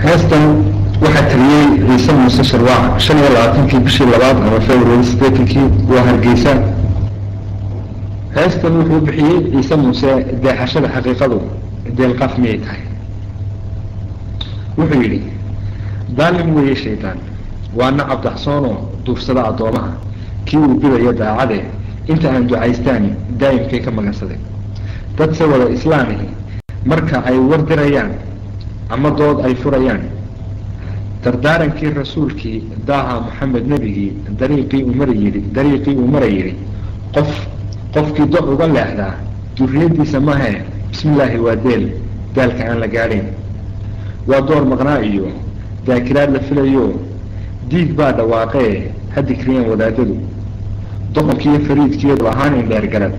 heestan waxaa taliyey ciise muuse sharwaac shan iyo labaatankii bishii labaad ama february sideetankii waa hargeysa heestan wuxuu bixiyey ciise muuse deexashada xaqiiqadu deelqaaf miyay tahay wuxuu yidhi daalim weeye shaydaan waa nacab daxsoonoo duursada addoomaha kii uu bidayo daacade inta aan ducaystaan daa'imkay ka magansaday dadse wada islaamihi marka ay wardirayaan ama dood ay furayaan dardaarankii rasuulkii daaha maxamed nebigii dariiqii uu mara yidhi dariiqii uu mara yidhi qof qofkii do uga leexdaa duriyadiisa mahe bismillaahi waa deel daalka aan la gaadhayn waa door maqnaa iyo daakiraad la filayo diig baa dhawaaqee ha dikriyeen wadaadadu doqonkiiyo fariidkiiyo ahaan indheergarad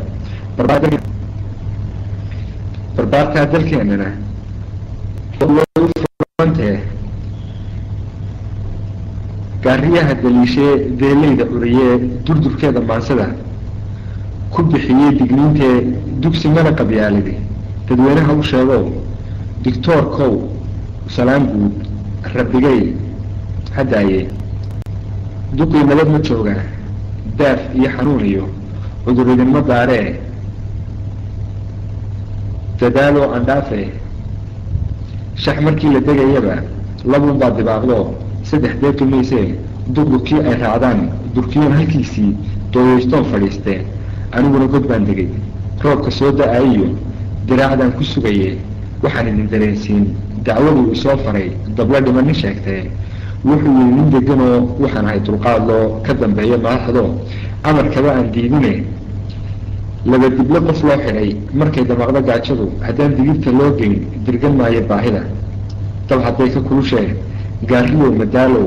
barbaartaa dalkeenana furantee gaariyaha daliishee deelayda curiyee durdurkeeda maansada ku bixiyey digniintee dugsi mana qabyaalidi dadweynaha u sheegow dictoorkow salaan guud rabbigay hadaaye duqii nabad ma jooga daaf iyo xanuun iyo cuduridinma daaree dadaaloo andhaafe shax markii la degayaba labuun baa dibaaqdo saddex deeqi maysee duqdurkii ay raacdaan durkiyoon halkiisii dooyeystoon fadhiistee aniguna god baan degay roobka soo da-ayiyo diraacdaan ku sugaye waxaan idin dareensiin dacwaduu isoo faray dabla dhimanin sheegtee wuxuu yihi nin deganoo waxaan ahay dulqaadloo ka dambeeya madaxdo amarkaba aan diidine laba dible qof loo xidhay markay damaqdo gaajadu haddaan digirta loo geyn dirgan maayo baahida dab hadday ka kulushee gaariyow madaalow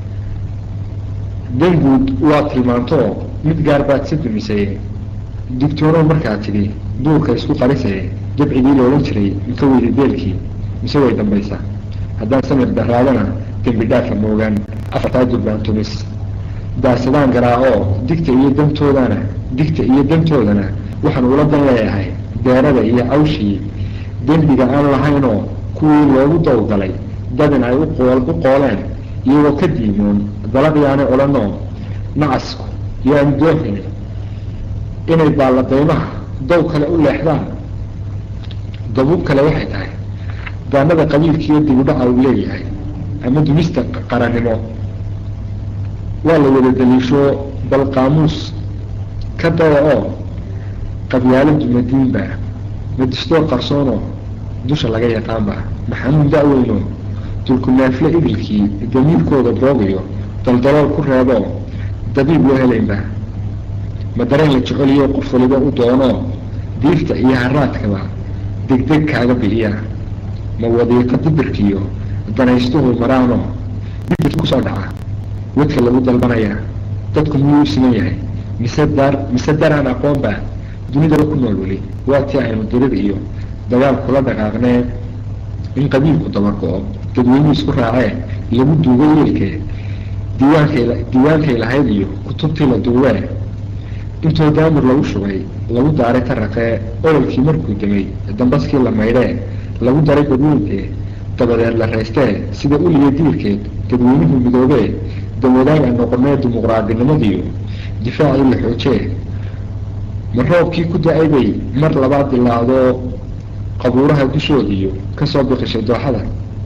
danguud waa tilmaantoo mid gaar baad si dumisay digtoonow markaa tidhi duurka isku qarisaye dabcigii loolan jiray mika weyda deelkii mise way dambaysa haddaan samir daraadana dembi dhaafa moogaan afartaa durbaan tumis daasadaan garaa-oo digta iyo dantoodana digta iyo dantoodana waxaan ula dan leeyahay deerada iyo cawshii dembiga aan lahaynoo kuwii loogu dawgalay dadin ay uqool u qooleen iyagoo ka diimoon dalaqyaanay odhanoo nacasku yaan doohin inay baalladaymaha dow kale u leexdaan dabuub kale waxay tahay daanada qabiilkiiyo dibudhaca uu leeyahay ama dumista qarannimo waa la wada daliisho bal qaamuus ka dada oo qabyaaladu madiinba madistoo qarsoonoo dusha laga yaqaanba maxamuud da-weyno dulkunaafle idilkii damiirkooda boogayo daldalool ku reeboo dabiib loo helaynba ma dareen la jeceliyo qof waliba u doono diirta iyo haraadkaba degdeg kaaga bixiya ma wadiiqo dibirkiiyo danaystuhu maraano dibir kusoo dhaca wadka lagu dalbanaya dadku miyuu u siman yahay mise daar mise daraan aqoonba dunidaba ku nool weli waa tii aynu dirir iyo dagaal kula dhaqaaqnee in qabiilku dabargo-o dadweynuhu isku raacee lagu duugo yeelkee diiwaankay diiwaankay lahayd iyo kutubtii la duubee intoo daamur lagu shubay lagu daaray taraqee ololkii markuu demay dambaskii la maydhee lagu daray badweyntee dabadeed la raystee sida uliya diirkeed dadweynuhu midoobee dawadaana noqonee dimuqraadinimadiiyo difaacii la xoojee ma roobkii ku da-ay bay mar labaad dilaacdo qabuuraha dushoodiiyo kasoo biqishay dooxada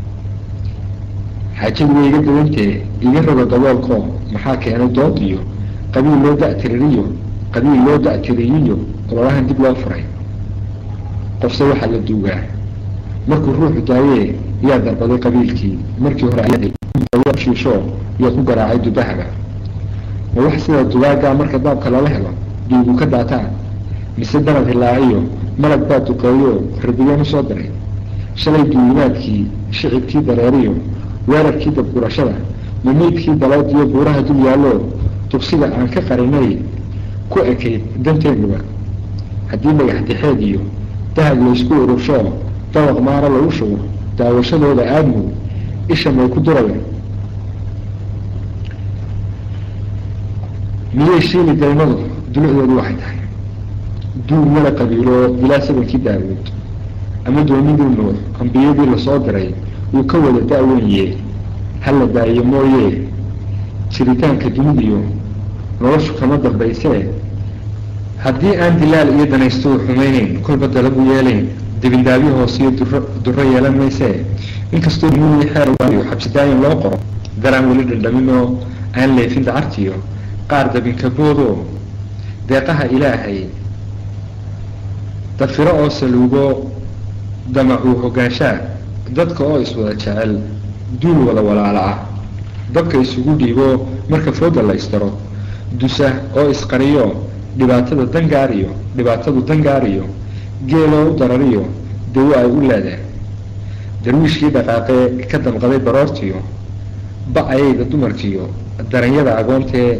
xaajadu way iga dawantee iga roga daboolkoo maxaa keenay dood iyo qabiil loo da-tiririyo qabiil loo da-tiriyiyo ololahan dib loo furay qofse waxaa la duugaa markuu ruuxu daayee yaa darbaday qabiilkii markii hore shiisho yaa ku garaacay dubahaba ma wax sida dubaagaa marka daabka lala helo dhiigu ka daataan mise danab hilaaciyo malag baa duqeeyo rabigaan usoo diray shalay duulimaadkii shicibkii dareeriyo weerarkii dabgurashada mamaydkii daloodiyo buuraha dul yaallo tubsida aan ka qarinay ku ekayd danteenuba haddii dhagax dixeed iyo dahab laysku urursho dabaq maara lagu shubo daawashadooda aadmu isha may ku duraya miyay shiili daymadu dulucdoodu waxay tahay duur mala qabiilo ilaa sabankii daawuud ama doonidii nuux ambiyadii lasoo diray uu ka wada da-wenye hala daayo mooye jiritaanka dunidiyo noloshu kama dambaysee haddii aan dilaal iyo danaystuhu xumaynayn kolba dalabu yeelayn dibindaabyo hoosiyo duro duro yeelan maysee inkastoo duniyi xeer waayo xabsidaayin loo qoro daraan weli dhaldhaminoo aan leefin dacartiyo qaar dabinkaboodoo deeqaha ilaahay dafiro oo saluugo damacuu hogaanshaa dadka oo iswada jecel duul wada walaala ah dabka isugu dhiibo marka fooda la istaro dusa oo isqariyo dhibaatada dangaariyo dhibaatadu dangaariyo geeloo u darariyo dawo ay u leedeen darwiishkii dhaqaaqee ka damqaday baroortiyo ba-ayayda dumarkiyo daranyada agoontee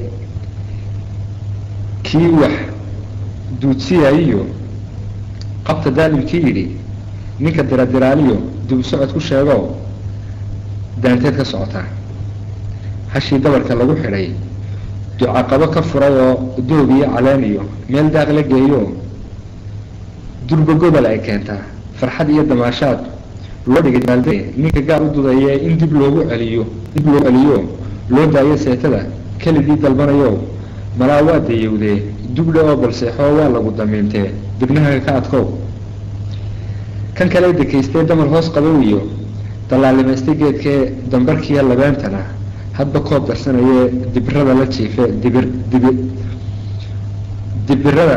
kii wax duudsiyayiyo qabta daalimkii yidhi ninka diradiraaliyo dib u socod ku sheego daanteed ka socotaa hashii dabarka lagu xidhay ducaqabo ka furay oo doog iyo caleen iyo meel daaq la geeyo durba gobol ay keentaa farxad iyo damaashaad loo dhigay baalde ninka gaar u dudaye in dib loogu celiyo dib loo celiyo loo daayo seetada keligii dalbanayo malaa waa dayowdee dugdhe oo balseexoo waa lagu damiintee dibnaha ka adkow kan kale dekaystee damal hoos qabow iyo dallaalimaystay geedkee dambarkiiyo labeentana hadba koob darsanayee dibirada la jiife dibir dibi dibirada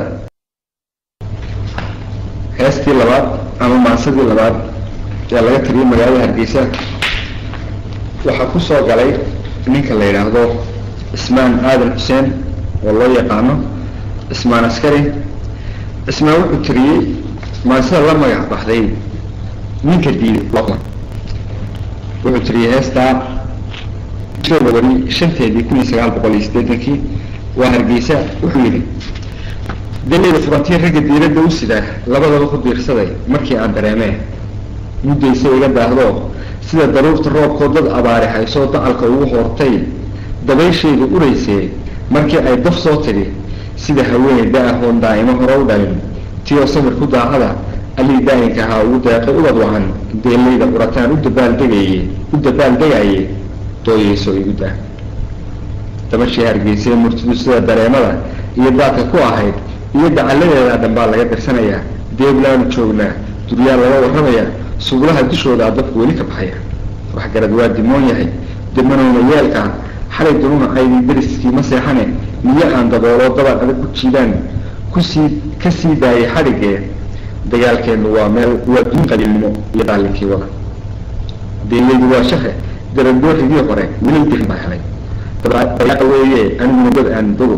heestii labaad ama maansadii labaad ee laga tiriyay magaalada hargeysa waxaa ku soo galay ninka la yidhaahdo cismaan aadan xuseen oo loo yaqaano cismaan askari cismaan wuxuu tiriyey maansada la magac baxday ninka diiday wuxuu tiriyey heestaa wari shanteedii kun iyo sagaal boqol iyo siddeetankii waa hargeysa wuxuu yidhi dalayda furantii ragga diiradda u sida labadaba ku diirsaday markii aan dareemee muddaysa iga daahdo sida daruurta roobkoo dad abaari haysoo dacalka ugu hoortay dabayshayda uraysee markii ay daf soo tidhi sida haweeney da-ahoon daa'imo hore u dhalin tiyoo samir ku daacada allii daa'inka ahaa ugu deeqay ubad wacan deelayda qurataan u dabaaldegaye u dabaaldegaye dooyeyso igu daa dabashii hargeysee murtidu sida dareemada iyo daadka ku ahayd iyo dacalladeeda dhan baa laga dirsanayaa deeblaanu joognaa duryaa laga warramayaa subulaha dushooda dabku weli ka baxaya waxgarad waa dimoon yahay dimanowna yeelkaa xalay dununa caydii dariskii ma seexane niyo aan dabooloo dabal adag ku jiidaan kusii ka sii daayay xadhigee dagaalkeennu waa meel waa duun qabiilnimo iyo daalinkii wada deelaydu waa shahe darabooxigii hore weli dirin baa helay dabaaa weeye aniguna dad aan dogo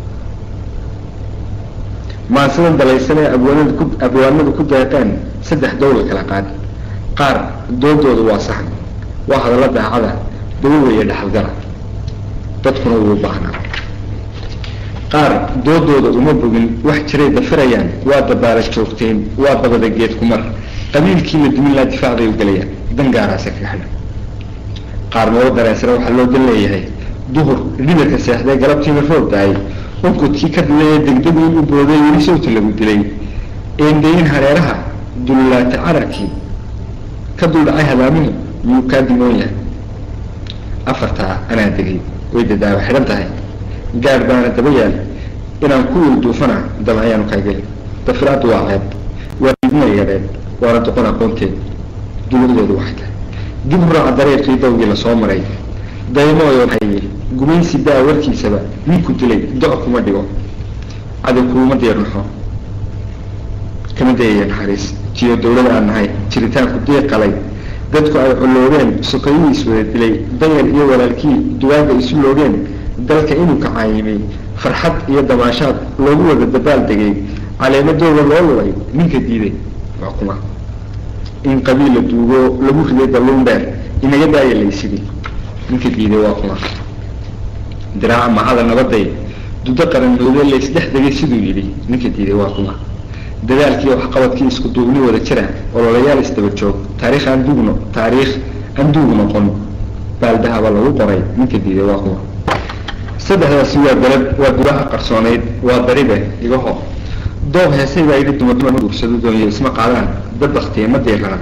maansadan dalaysanee abwaanadu ku abwaanadu ku deeqeen saddex dowla kala qaad qaar doodooda waa saxan waa hadalla daacada dawo weeye dhexalgala dadkuna wuu baahnaa qaar doodooda uma bogin wax jiray dafirayaan waa dabaala joogteen waa dabada geed kumar qabiilkii la dumin laa difaacday u gelayaan dangaaraasa kaga xidhan qaar noo dareensana waxaa loo dan leeyahay duhur dhibirka seexday galabtiina roob daayay unkudkii ka dilayee degdegu in u booday weli sawta lagu dilay eendayin hareeraha dullaata cararkii ka duldhacay hadaamuhu yuu kaa dimoon yahay afartaa anaa degay way dadaawa xidhan tahay gaadh baana daba yaal inaan ku wilduufana dab ayaanu kaageli dafiraaddu waa ceeb waa idma yareed waana doqon aqoonteed duladeedu waxay tahay dib u raaca dareerkii dawgii lasoo maray daymooyo haye gumaysi daa warkiisaba ninku dilay do- kuma dhigo cadow kuuma diirnaxo kama dayaya naxariis jiyo dawlada aan nahay jiritaanku diiqalay dadku ay colloobeen sokayuu iswada dilay danyar iyo walaalkii duwaaga isu loogeen dalka inuu kacaayimay farxad iyo damaashaad loogu wada dabaal degay caleemadooda loo lulay ninka diiday waa kuma in qabiil la duugo lagu riday dalluun dheer inaga daaya laysidii ninka diiday waa kuma diraaca macada nabaday dudo qaranmoode laysdhex degay siduu yidhi ninka diiday waa kuma dadaalkii waxqabadkii isku duubni wada jira ololayaal isdaba joog taariikh aan duugno taariikh aan duug noqon baaldahaba lagu qoray ninka diiday waa kuma saddexdaasi waa galab waa gudaha qarsoonayd waa daribe igaho doob heesay baa yidhi dumar dumar ma guursado doonyo isma qaadaan dad baktiye ma diirana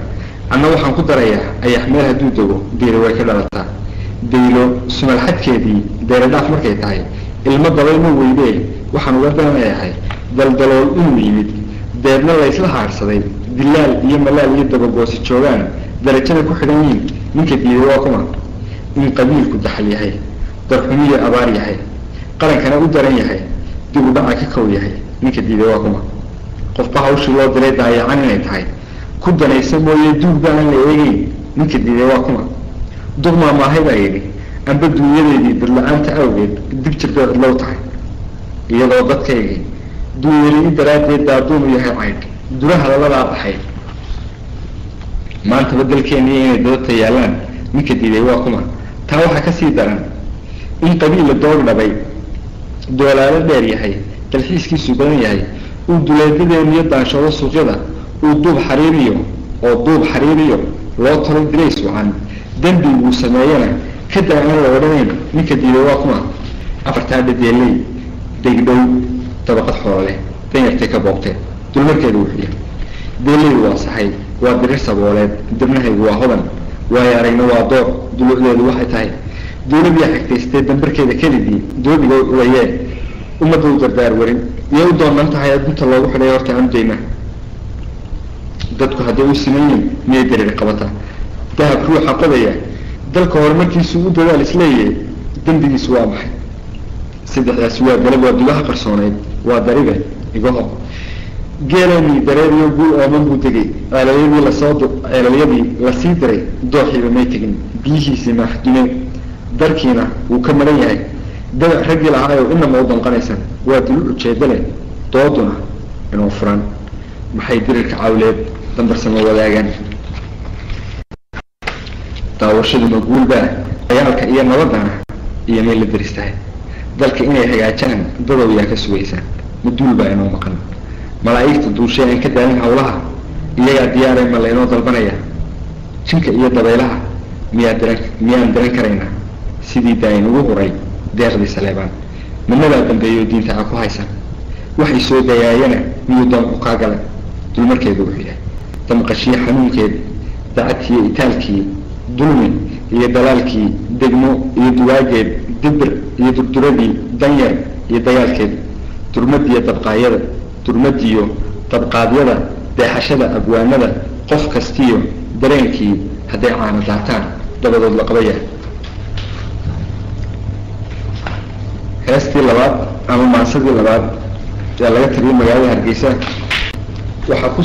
anna waxaan ku darayaa ayax meel hadduu dego daylo way ka dhalataa daylo sumalxadkeedii deeradhaaf markay tahay ilmo dabay ma weydee waxaan uga dananayahay daldalool inuu yimid deedna laysla haarsaday dilaal iyo malaal iyo dabagoosi joogaan darajada ku xidhan yihiin ninka diiday waa kuma in qabiilku daxal yahay darxumiyo abaar yahay qarankana u daran yahay dib u dhaca ka kow yahay ninka diiday waa kuma qofba hawshii loo diray daayacan inay tahay ku danaysa mooye duugba aan la eegeyn ninka diiday waa kuma dugmaa maahay baa yidhi amba duunyadeedii dadla-aanta awgeed dib jirbeed cidlow tahay iyadoo dadkaygii duunyeli daraaddeed daaduunu yahay caydh duraha laladaa dhaxay maantaba dalkeeniyo inay dadabta yaallaan ninka diiday waa kuma taa waxaa kasii daran in qabiilla doog dhabay doolaalo dheer yahay dalxiiskiisu badan yahay uu duleedadeeniyo daanshoodo suuqyada uu duub xariiriyo oo duub xariiriyo loo talo dilays wacan dembiguu sameeyana kadaa aan la odhanayn ninka diiday waa kuma afartaa dhadeeley degdhow dabaqad xoololeh danyartay ka boobteen dulmarkeedu wuxuu yahay deeleydu waa saxay waa dirir sabooleed dibnahaygu waa hodan waayo aragna waa door dulucdeedu waxay tahay dawladyaa xigtaystee dambarkeeda kelidii doobiga wayee ummadda u dardaar warin iyay u doonan tahay adunta loogu xidhay horta amdayna dadku hadday u simayiin miyay dariir qabataa dahab ruuxa qodaya dalka horumarkiisu u dadaal isleeyahay dembigiisu waa maxay saddexdaasi waa galab waa dugaha qarsooneyd waa daribe igaho geelanii dareeriyo guul ooman buu degay ceelalyadii lasoo ceelalyadii lasii diray dooxiiba may tegin biyihiisii maaxdumeen darkiina wuu ka maran yahay dabac raggii lahaayo inama u danqanaysan waa dulu ujeedo leh dooduna inuu furan maxay dirirka cawleed dambarsama wadaagaan daawashaduna guulbaa dagaalka iyo nabadana iyo may la daristahay dalka inay hagaajaan dadow yaa ka sugaysa maduul baa inoo maqan malaa'igta duushee aan ka daalin hawlaha iyagaa diyaaray ma laynoo dalbanaya jinka iyo dabaylaha miyaa diran miyaan diran karaynaa sidii daayin ugu huray deeqdii saleebaan midnadaa dambeeyo diinta a ku haysan waxay soo dayaayana miyuu damcu kaa galay dulmarkeedu wuxuu yahay damqashiyo xanuunkeed dacadkiiyo itaalkii dulmi iyo dalaalkii degmo iyo dugaageed dibir iyo durduradii danyar iyo dagaalkeed durmadiiyo dabqaayada durmadiyo dabqaadyada deexashada abwaanada qof kastiyo dareenkii hadday caana daataan dabadood la qabaya heestii labaad ama maansadii labaad yaa laga tiriyay magaalada hargeysa waxaa ku